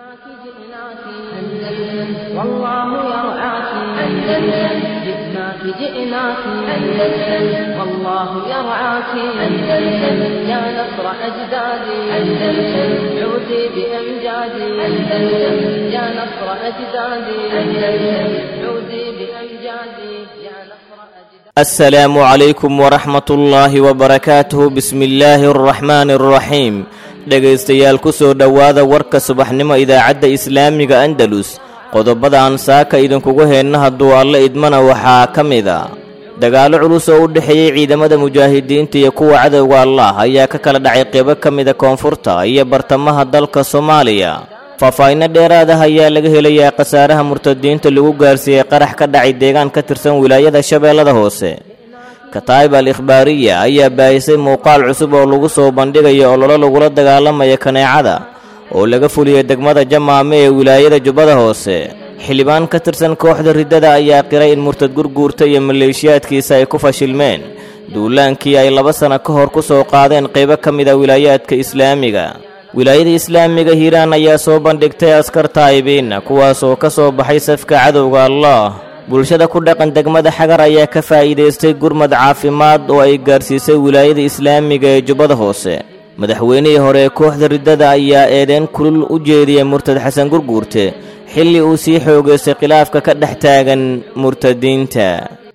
جئناك جئناك أندلس والله يرعاك أندلس جئناك جئناك أندلس والله يرعاك أندلس يا نصر أجدادي أندلس عودي بأمجادي أندلس يا نصر أجدادي أندلس عودي بأمجادي يا نصر أجدادي السلام عليكم ورحمة الله وبركاته بسم الله الرحمن الرحيم dhegaystayaal ku soo dhowaada warka subaxnimo idaacadda islaamiga andalus qodobada aan saaka idinkugu heenna hadduu alle idmana waxaa ka mid a dagaallo culus oo u dhexeeyey ciidamada mujaahidiinta iyo kuwa cadowga allah ayaa ka kala dhacay qeybo ka mida koonfurta iyo bartamaha dalka soomaaliya faahfaahinno dheeraad ah ayaa laga helayaa khasaaraha murtadiinta lagu gaarsiiyey qarax ka dhacay deegaan ka tirsan wilaayada shabeellada hoose kataa'ib al ikhbaariya ayaa baahisay muuqaal cusub oo lagu soo bandhigayo ololo lagula dagaalamaya kaneecada oo laga fuliyey degmada jamaame ee wilaayada jubbada hoose xildhibaan ka tirsan kooxda riddada ayaa qiray in murtad gurguurta iyo maleeshiyaadkiisa ay ku fashilmeen duulaankii ay laba sanno ka hor ku soo qaadeen qaybo ka mid a wilaayaadka islaamiga wilaayada islaamiga hiiraan ayaa soo bandhigtay askar taa'ibiinna kuwaas oo ka soo baxay safka cadowga allah bulshada ku dhaqan degmada xagar ayaa ka faa'iidaystay gurmad caafimaad oo ay gaarsiisay wilaayada islaamiga ee jubbada hoose madaxweynihii hore ee kooxda riddada ayaa eedeyn kulul u jeediyey murtad xasan gurguurte xilli uu sii xoogaystay khilaafka ka dhex taagan murtadiinta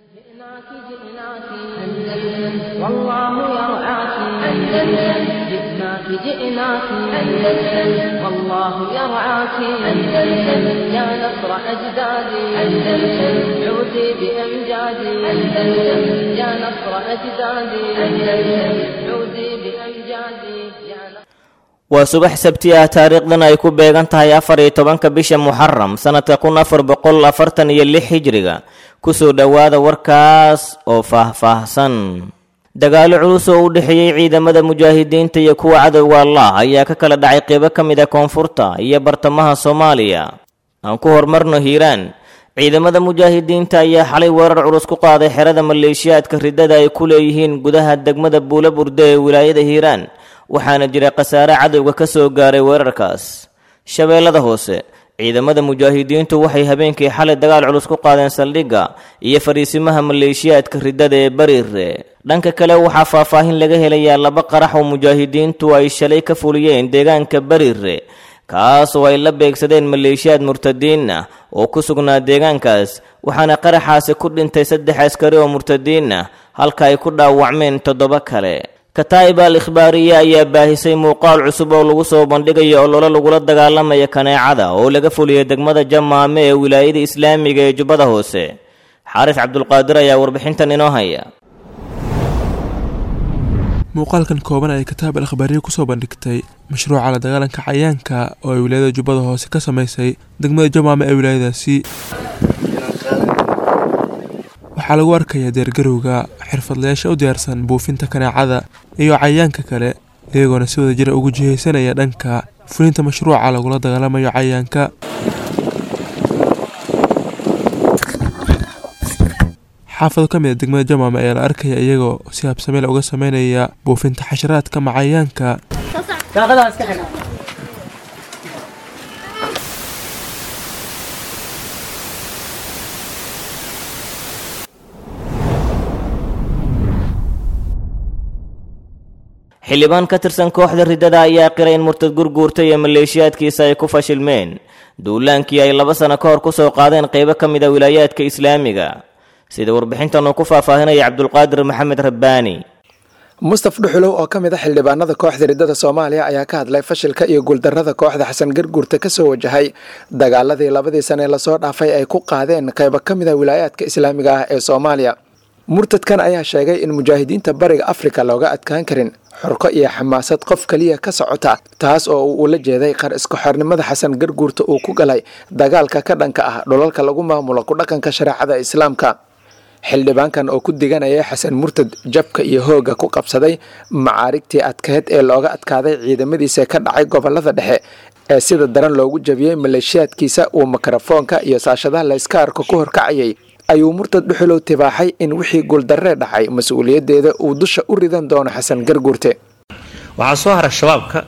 جئناك جئناك أندلس والله يرعاك أندلس جئناك جئناك أندلس والله يرعاك أندلس يا نصر أجدادي أندلس عودي بأمجادي أندلس يا نصر أجدادي أندلس عودي بأمجادي يا نصر waa subax sabti ah taariikhdan ay ku beegan tahay afar iyo tobanka bisha muxaram sannadka kun afar boqol afartan iyo lix hijriga kusoo dhowaada warkaas oo faahfaahsan dagaallo culus oo u dhexeeyey ciidamada mujaahidiinta iyo kuwa cadowga allah ayaa ka kala dhacay qeybo ka mid a koonfurta iyo bartamaha soomaaliya aan ku horumarno hiiraan ciidamada mujaahidiinta ayaa xalay weerar culus ku qaaday xerada maleeshiyaadka riddada ay ku leeyihiin gudaha degmada buula burde ee wilaayada hiiraan waxaana jira khasaare cadowga ka soo gaaray weerarkaas shabeellada hoose ciidamada mujaahidiintu waxay habeenkii xalay dagaal culus ku qaadeen saldhigga iyo fadhiisimaha maleeshiyaadka riddada ee bariire dhanka kale waxaa faahfaahin laga helayaa laba qarax oo mujaahidiintu ay shalay ka fuliyeen deegaanka bariire kaas oo ay la beegsadeen maleeshiyaad murtadiin ah oo ku sugnaa deegaankaas waxaana qaraxaasi ku dhintay saddex askari oo murtadiin ah halka ay ku dhaawacmeen toddoba kale kataa'ib al ikhbaariya ayaa baahisay muuqaal cusub oo lagu soo bandhigayo ololo lagula dagaalamaya kaneecada oo laga fuliyey degmada jamaame ee wilaayada islaamiga ee jubbada hoose xaaris cabdulqaadir ayaa warbixintan inoo haya muuqaalkan kooban ay kataab al akhbaariya kusoo bandhigtay mashruuca la dagaalanka cayaanka oo ay wilaayada jubbada hoose ka sameysay degmada jamaame ee wilaayadaasi waxaa lagu arkayaa deergarowga xirfadlayaasha u diyaarsan buufinta kaneecada iyo cayayaanka kale iyagoona si wada jira ugu jihaysanaya dhanka fulinta mashruuca lagula dagaalamayo cayayaanka xaafado ka mid a degmada jamaame ayaa la arkaya iyagoo si habsameel uga sameynaya buufinta xasharaadka macayaanka xildhibaan ka tirsan kooxda riddada ayaa qiray in murtad gurguurta iyo maleeshiyaadkiisa ay ku fashilmeen duulaankii ay laba sanno ka hor ku soo qaadeen qeybo ka mid a wilaayaadka islaamiga sida warbixintan uu ku faahfaahinaya cabdulqaadir maxamed rabbaani mustaf dhuxulow oo ka mid a xildhibaanada kooxda riddada soomaaliya ayaa ka hadlay fashilka iyo guuldarrada kooxda xasan garguurta kasoo wajahay dagaaladii labadii sane lasoo dhaafay ay ku qaadeen qaybo ka mid a wilaayaadka islaamiga ah ee soomaaliya murtadkan ayaa sheegay in mujaahidiinta bariga afrika looga adkaan karin xurko iyo xamaasad qof keliya ka socota taas oo uu ula jeeday qar iska xornimada xasan garguurta uu ku galay dagaalka ka dhanka ah dhulalka lagu maamulo ku dhaqanka shareecada islaamka xildhibaankan oo ku diganaya xasan murtad jabka iyo hoogga ku qabsaday macaarigtii adkeed ee looga adkaaday ciidamadiisa ka dhacay gobolada dhexe ee sida daran loogu jabiyey maleeshiyaadkiisa uu mikrofoonka iyo saashadaha layska arko ku horkacayay ayuu murtad dhuxulow tibaaxay in wixii guuldarree dhacay mas-uuliyaddeeda uu dusha u ridan doono xasan garguurte waxaa soo hara shabaabka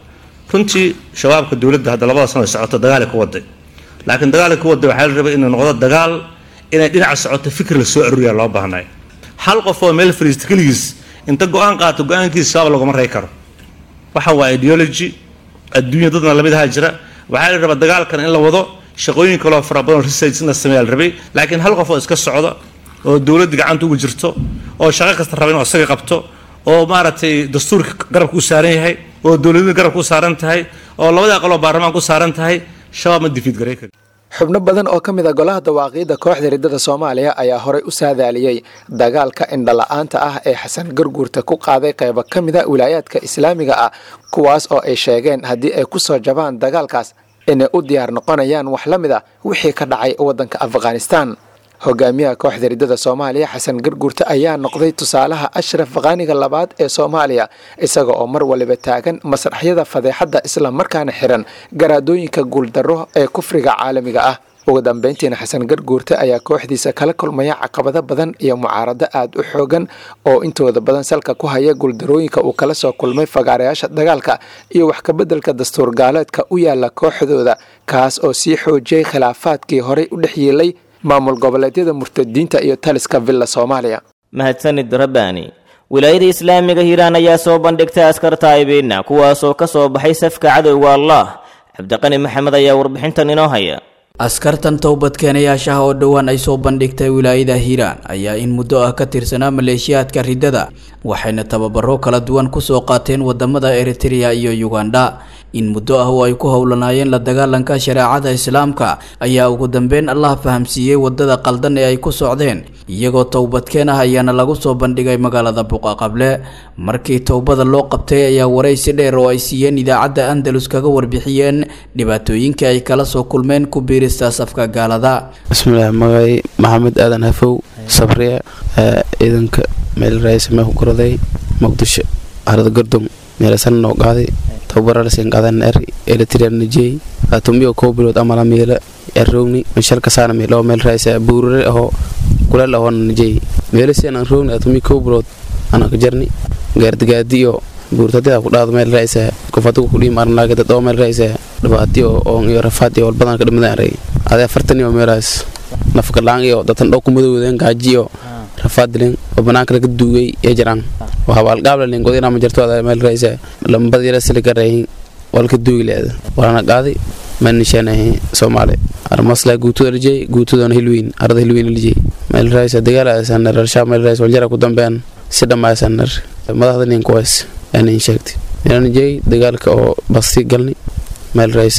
runtii shabaabka dowladda hadda labada sano ay socoto dagaalay ku waday laakiin dagaalay ku waday waxaa la rabay inuu noqdo dagaal inay dhinaca socoto fikir la soo aruuriya loo baahnay hal qof oo meel fariista keligiis inta go-aan qaato go-aankiisa shabaab laguma rey karo waxa waa ideology adduunya dadna lamidaha jira waxaa la rabaa dagaalkan in la wado shaqooyin kaloo fara badan research in la sameeya la rabay laakiin hal qof oo iska socda oo dowladda gacanta ugu jirto oo shaqo kasta raba inuu isaga qabto oo maaragtay dastuurka garabka u saaran yahay oo dowladnida garabka u saaran tahay oo labada aqaloo baarlamaanka u saaran tahay shabaab ma difiid garay kari xubno badan oo ka mid a golaha dawaaqiidda kooxda riddada soomaaliya ayaa horey u saadaaliyey dagaalka indhala-aanta ah ee xasan garguurta ku qaaday qaybo ka mid a wilaayaadka islaamiga ah kuwaas oo ay sheegeen haddii ay ku soo jabaan dagaalkaas inay u diyaar noqonayaan wax la mid a wixii ka dhacay waddanka afghanistan hogaamiyaha kooxda riddada soomaaliya xasan garguurte ayaa noqday tusaalaha ashraf faqaaniga labaad ee soomaaliya isaga oo mar waliba taagan masraxyada fadeexadda islamarkaana xiran garaadooyinka guuldarro ee kufriga caalamiga ah ugu dambeyntiina xasan garguurte ayaa kooxdiisa kala kulmaya caqabado badan iyo mucaarado aad u xoogan oo intooda badan salka ku haya guuldarooyinka uu kala soo kulmay fagaarayaasha dagaalka iyo wax kabeddelka dastuur gaaleedka u yaala kooxdooda kaas oo sii xoojiyey khilaafaadkii horey u dhex yeelay maamul goboleedyada murtadiinta iyo taliska villa soomaaliya mahadsanid rabbaani wilaayada islaamiga hiiraan ayaa soo bandhigtay askar taa'ibiina kuwaasoo ka soo baxay safka cadowga allah cabdiqani maxamed ayaa warbixintan inoo haya askartan towbadkeenayaashaha oo dhowaan ay soo bandhigtay wilaayada hiiraan ayaa in muddo ah ka tirsanaa maleeshiyaadka riddada waxayna tababaro kala duwan kusoo qaateen wadamada eritrea iyo uganda in muddo ah oo ay ku howlanaayeen la dagaalanka shareecada islaamka ayaa ugu dambeyn allah fahamsiiyey wadada qaldan ee ay ku socdeen iyagoo towbadkeen ah ayaana lagu soo bandhigay magaalada buqaqable markii towbada loo qabtay ayaa waraysi dheer oo ay siiyeen idaacadda andalus kaga warbixiyeen dhibaatooyinkii ay kala soo kulmeen ku biirista safka gaalada bismillaah magay maxamed aadan hafow sabriya ciidanka meel raayis mee ku koraday muqdisho harada gordom meelasan noo qaaday tababararsin qadan er eritrea najey atumiyo kow bilood amala meela errowni mishalka saana meelo meel raayis buurare aho kuleel ahoona najey meelasian aan rowni atumi kow bilood anaa ka jarni gaardigaadi iyo buurtadida ku dhaado meel raayis kufadigu kudhii marnaage dad oo meel raayis dhibaati oo iyo rafaad iyo walbadan ka dhimadan aray ade afartan iyo meelaas nafgalaan iyo datan dhow kumadowdeen gaaji iyo rafaadilin oo banaanka laga duugay ee jiraan oo habaalgaablalin godina ma jirto ada meel raayis lambad yara siligarayin walka duugi leeda walana qaaday manishaanahay soomaali armasla guutuda lijey guutudana hilwiin arada hilwiin lijey meel raayis dagaalasanar arshaa meel raayis waljara ku dambean si dhammaysanar madaxda nin kuways aanin sheegtay meelanijey dagaalka oo basti galni meel raayis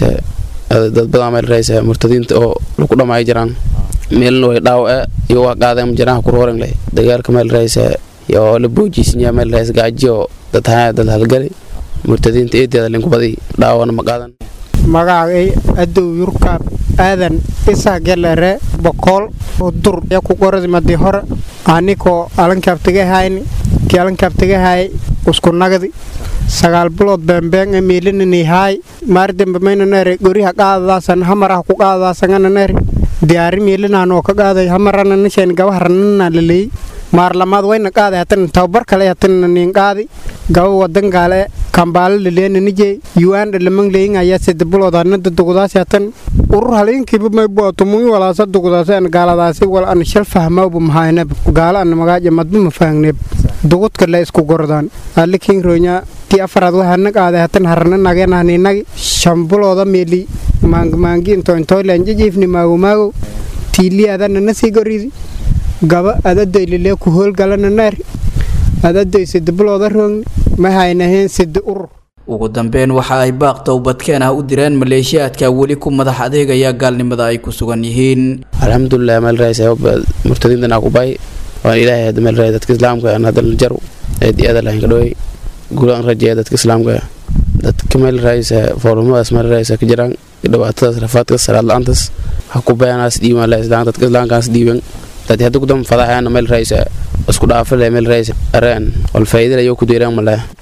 dad badan meel raayis murtadiinta oo lagu dhamaayo jiraan meelna way dhaawace iyo waa qaadeen jiraan ku rooran leh dagaalka meel raayis iyo la boojiisanya meel raayis gaaji oo dad haa dad halgali murtadiinta eedeeda linku badi dhaawana ma qaadan magacay adow yurkaab aadan isa gelere bokool udur ya ku qoradi madi hore anikoo alankaabtagahayni kii alankaabtagahay usku nagdi sagaal bilood beembeeng e miilinanihaay maardembe maynanere goriha qaadadaasan hamarah ku qaadadaasangananere diyaari miilinanoo ka qaaday hamarananasheen gabaharanana laleey maarlamaad wayna qaaday hatan tababar kale hatan nin qaadi gaba wadan gaale kambaale laleena yuanda lamang leyin ayaa sida bilood anada dugdaasi hatan urur halinkiiba maybo tumuyi walaasa dugdaasi an gaaladaasi wal an shal fahmawba mahayneb gaala an magaaja madba mafahangneb dugudka la isku gordaan alikin ronya ti afaraad waxaana qaaday hatan harana nageenahninagi shan bilooda meeli maangmaangi intointoylan jijiifni maagomaago tiiliyaadana nasii goridi gaba adadoy lilee ku hoolgalana naari adadoy sida bilooda roogni ma haynaheen sida urur ugu dambeyn waxa ay baaq towbadkeen ah u direen maleeshiyaadka weli ku madax adeegaya gaalnimada ay ku sugan yihiin alxamdulilah meel raayis murtadiintan aku bay waan ilaahay hadda meel raayis dadka islaamka aan hadda jaru eed aada lahayn ka dhaway gulaan rajeeya dadka islaamka dadka meel raayis foolumadaas meel raayis ka jiraan dhibaatadaas rafaadkaas salaad la-aantaas ha ku bayanaas dhiiban la islaan dadka islaamkaas dhiiban dad hadda kudam fadaxayana meel raayis isku dhaafale meel raayis areen wal faa'iidada ayuu ku deeraan malaa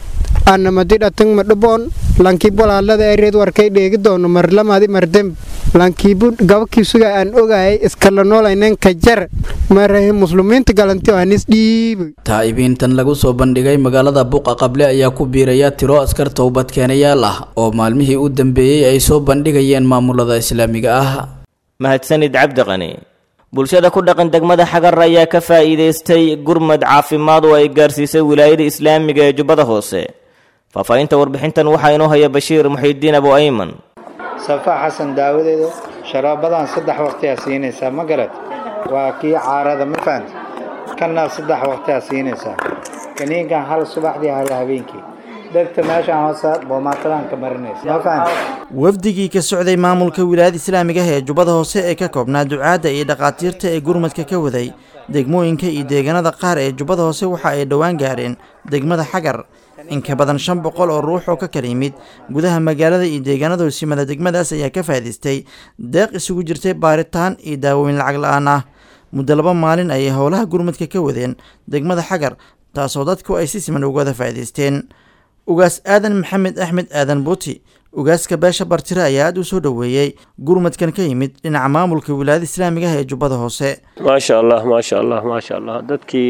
anamadi dhatang madhaboon lankiib walaalada ereed warkay dheegi doono marlamadi mardem lankiibu gabakiisuga aan ogayay iskala noolaynen ka jar marahe muslimiinta galanti anis dhiibay taa'ibiintan lagu soo bandhigay magaalada buqa qable ayaa ku biiraya tiro askar towbadkeenayaal ah oo maalmihii u dambeeyey ay soo bandhigayeen maamulada islaamiga ah mahadsanid cabdiqani bulshada ku dhaqan degmada xagar ayaa ka faa'iidaystay gurmad caafimaad oo ay gaarsiisay wilaayada islaamiga ee jubbada hoose faahfaahinta warbixintan waxaa inoo haya bashiir muxiidiin abu ayman safaa xasan daawadeedu sharaabadan saddex waqtiyaa siinaysaa ma garad waa kii caarada ma fahanti kanna saddex waqtiyaa siinaysaa kaniinkan hal subaxdii hal habeenkii dhegta meeshaan hoose boomaatadan ka marinaysa ma fahanti wafdigii ka socday maamulka wilaayada islaamiga ah ee jubbada hoose ee ka koobnaa ducaadda iyo dhakhaatiirta ee gurmadka ka waday degmooyinka iyo deegaanada qaar ee jubbada hoose waxa ay dhowaan gaareen degmada xagar in ka badan shan boqol oo ruux oo ka kala yimid gudaha magaalada iyo deegaanada hosimada degmadaas ayaa ka faa'idaystay deeq isugu jirtay baaritaan iyo daawooyin lacag la-aan ah muddo laba maalin ayay howlaha gurmadka ka wadeen degmada xagar taasoo dadku ay si siman uga wada faa'idaysteen ugaas aadan maxamed axmed aadan buuti ugaaska beesha bartire ayaa aad u soo dhoweeyey gurmadkan ka yimid dhinaca maamulka wilaayada islaamiga ah ee jubbada hoose maasha allah maasha allah maasha allah dadkii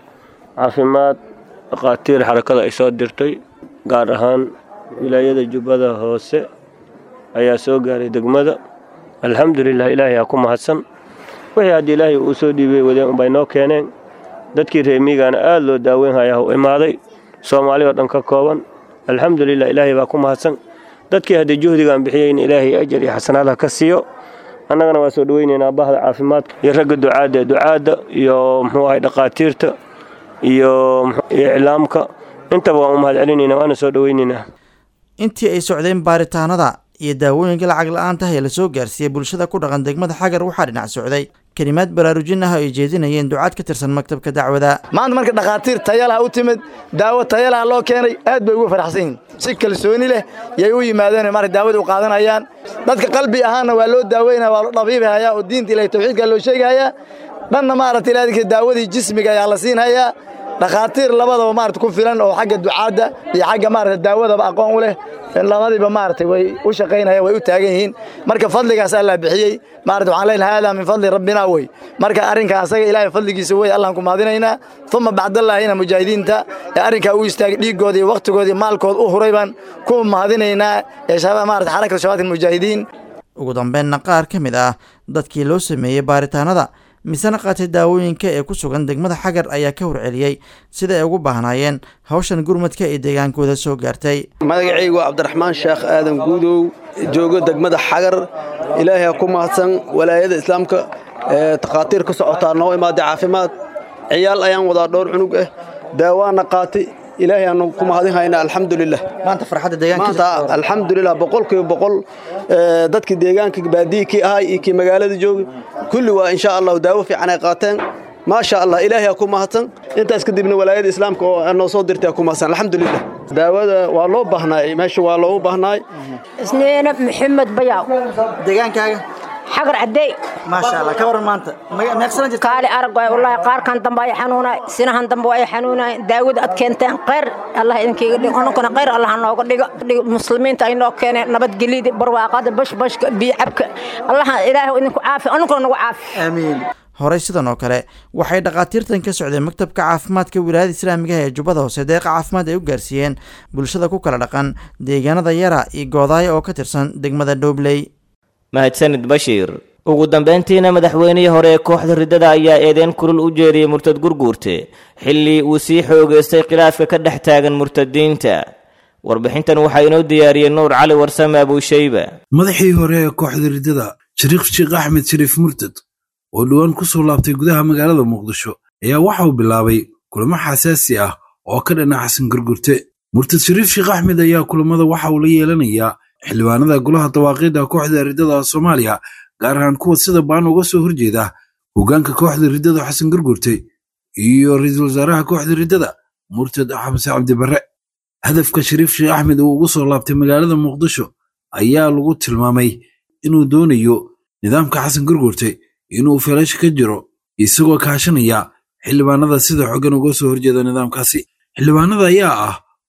caafimaad dhakhaatiir xarakada ay soo dirtay gaar ahaan wilaayada jubbada hoose ayaa soo gaaray degmada alxamdulilah ilaahay aa ku mahadsan wixii haddii ilaahay uu soo dhiibay wadeen unbay noo keeneen dadkii reemiigana aad loo daaweynhayaa u imaaday soomaali oo dhan ka kooban alxamdulilah ilaahay baa ku mahadsan dadkii haddii juhdigaan bixiyeyna ilaahay ajar iyo xasanaadha ka siiyo annagana waa soo dhoweynaynaa bahda caafimaadka iyo ragga ducaadda ducaadda iyo muxuu ahay dhakhaatiirta iyo iclaamka intaba waan u mahad celinaynaa waana soo dhoweynaynaa intii ay socdeen baaritaanada iyo daawooyinka lacag la-aanta ah ee lasoo gaarsiiyey bulshada ku dhaqan degmada xagar waxaa dhinac socday kelimaad baraarujin ah oo ay jeedinayeen ducaad ka tirsan maktabka dacwada maanta marka dhakhaatiir tayalaha u timid daawo tayalaha loo keenay aad bay ugu faraxsan yihin si kalsooni leh yay u yimaadeen marka daawada u qaadanayaan dadka qalbi ahaanna waa loo daaweynaya waa loo dhabiibhayaa oo diinta ilahay tawxiidka loo sheegahayaa dhanna maaragta ilaadinka daawadii jismiga ayaa la siinhayaa dhakhaatiir labadaba maarata ku filan oo xagga ducaadda iyo xagga maarata daawadaba aqoon u leh labadiiba maaragtay way u shaqaynayaan way u taagan yihiin marka fadligaas allah bixiyey maarata waxaan leenahay haadaa min fadli rabbina wey marka arrinka asaga ilaahay fadligiisa wey allahn ku mahadinaynaa uma bacdallaahina mujaahidiinta ee arrinkaa u istaagay dhiiggooda iyo wakhtigooda iyo maalkood u huray baan ku mahadinaynaa ee maarata xarakata shabaat almujaahidiin ugu dambeynna qaar ka mid ah dadkii loo sameeyey baaritaanada misena qaatay daawooyinka ee ku sugan degmada xagar ayaa ka horceliyey sida ay ugu baahnaayeen hawshan gurmadka ee deegaankooda soo gaartay magacaygu cabdiraxmaan sheekh aadan guudow joogo degmada xagar ilaahay ha ku mahadsan walaayada islaamka ee takhaatiir ka socotaa noo imaaday caafimaad ciyaal ayaan wadaa dhowr cunug ah daawaana qaatay ilaahay aanu ku mahadin haynaa alxamdulilah maanta farxadda deegaanka maanta alxamdulilah boqolkiiba boqol dadkii deegaanka baadiyi kii ahay iyo kii magaalada joogay kulli waa insha allahu daawo fiican ay qaateen maasha allah ilaahay aa ku mahadsan intaas kadibna walaayada islaamka oo noo soo dirtay aa ku mahadsan alxamdulilah daawada waa loo baahnaay meesha waa loogu baahnaay isniina maxamed bayaaw deegaankaaga xagar cadey maasha allah ka waran maanta meeqsana jirta kaali arag waay wallaahi qaarkan dambe ay xanuunay sinahan dambe ay xanuunay daawada ad keenteen khayr allah idinkiiga dhigo onankuna khayr allah nooga dhigo muslimiinta ay noo keeneen nabadgelyada barwaaqada bashbashka biyocabka allah ilaahay idinku caafi onankuna nagu caafi aamiin horey sidan oo kale waxay dhakhaatiirtan ka socdeen maktabka caafimaadka wilaayada islaamiga ee jubbada hoose deeqa caafimaad ay u gaarsiiyeen bulshada ku kala dhaqan deegaanada yara iyo goodaayo oo ka tirsan degmada dhobley mahadsanid bashiir ugu dambayntiina madaxweynihii hore ee kooxda riddada ayaa eedeyn kulul u jeediyey murtad gurguurte xilli uu sii xoogaystay khilaafka ka dhex taagan murtadiinta warbixintan waxaa inoo diyaariyey nuur cali warsame abuushayba madaxii hore ee kooxda riddada shariikh sheekh axmed shariif murtad oo dhowaan ku soo laabtay gudaha magaalada muqdisho ayaa waxa uu bilaabay kulamo xasaasi ah oo ka dhana xasan gurgurte murtad shariif sheekh axmed ayaa kulamada waxa uu la yeelanayaa xildhibaanada golaha dawaaqiidda kooxda riddada soomaaliya gaar ahaan kuwa sida baan uga soo horjeeda hoggaanka kooxda riddada xasan gurgurte iyo ra-iisul wasaaraha kooxda riddada murtad xamse cabdibarre hadafka shariif sheekh axmed uu ugu soo laabtay magaalada muqdisho ayaa lagu tilmaamay inuu doonayo nidaamka xasan gurgurte inuu feelasha ka jiro isagoo kaashanaya xildhibaanada sida xoggan uga soo horjeeda nidaamkaasi xildhibaanada ayaa ah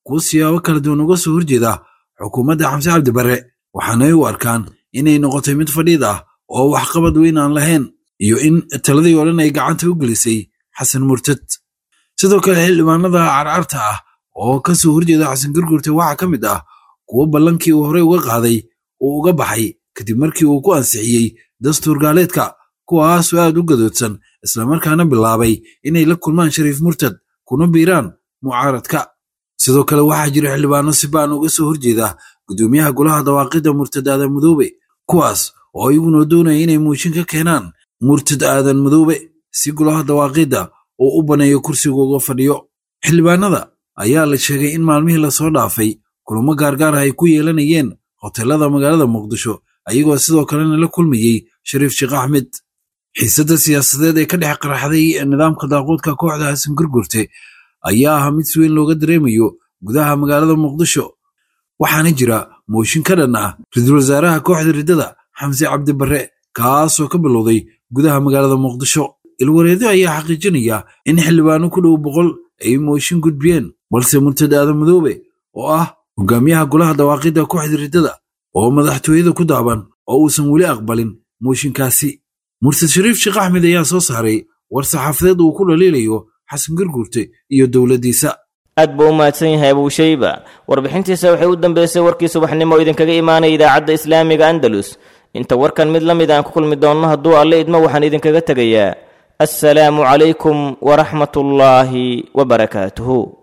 kuwo siyaabo kala duwan uga soo horjeeda xukuumadda xamse cabdi barre waxaanay u arkaan inay noqotay mid fadhiid ah oo waxqabad weyn aan lahayn iyo in taladii oo dhan ay gacanta u gelisay xasan murtad sidoo kale xildhibaanada carcarta ah oo ka soo horjeeda xasan gurgurte waxaa ka mid ah kuwo ballankii uu horey uga qaaday uu uga baxay kadib markii uu ku ansixiyey dastuur gaaleedka kuwaasoo aad u gadoodsan islamarkaana bilaabay inay la kulmaan shariif murtad kuna biiraan mucaaradka sidoo kale waxaa jira xildhibaano si ba'an uga soo horjeeda gudoomiyaha golaha dawaaqidda murtad aadan madoobe kuwaas oo iyaguna doonaya inay muushin ka keenaan murtad aadan madoobe si golaha dawaaqidda uu u baneeyo kursiga uga fadhiyo xildhibaanada ayaa la sheegay in maalmihii lasoo dhaafay kulamo gaargaar ah ay ku yeelanayeen hoteelada magaalada muqdisho ayagoo sidoo kalena la kulmayey shariif sheekh axmed xiisadda siyaasadeed ee ka dhex qaraxday nidaamka daaquudka kooxda xasan gurgurte ayaa ahaa mid si weyn looga dareemayo gudaha magaalada muqdisho waxaana jira mooshin ka dhan ah ra-iisul wasaaraha kooxda riddada xamse cabdi barre kaasoo ka bilowday gudaha magaalada muqdisho ilwareedo ayaa xaqiijinaya in xildhibaano ku dhow boqol ay mooshin gudbiyeen balse murtad aadan madoobe oo ah hogaamiyaha golaha dawaaqidda kooxda riddada oo madaxtooyada ku daaban oo uusan weli aqbalin mooshinkaasi murtad shariif sheekh axmed ayaa soo saaray war saxaafadeed uu ku dhaliilayo xasan gurgurte iyo dowladdiisa aad buu u mahadsan yahay abuushayba warbixintiisa waxay u dambeysay warkii subaxnimo oo idinkaga imaanaya idaacadda islaamiga andalus inta warkan mid la mid aan ku kulmi doonno hadduu alle idmo waxaan idinkaga tegayaa assalaamu calaykum waraxmatullaahi wabarakaatuhu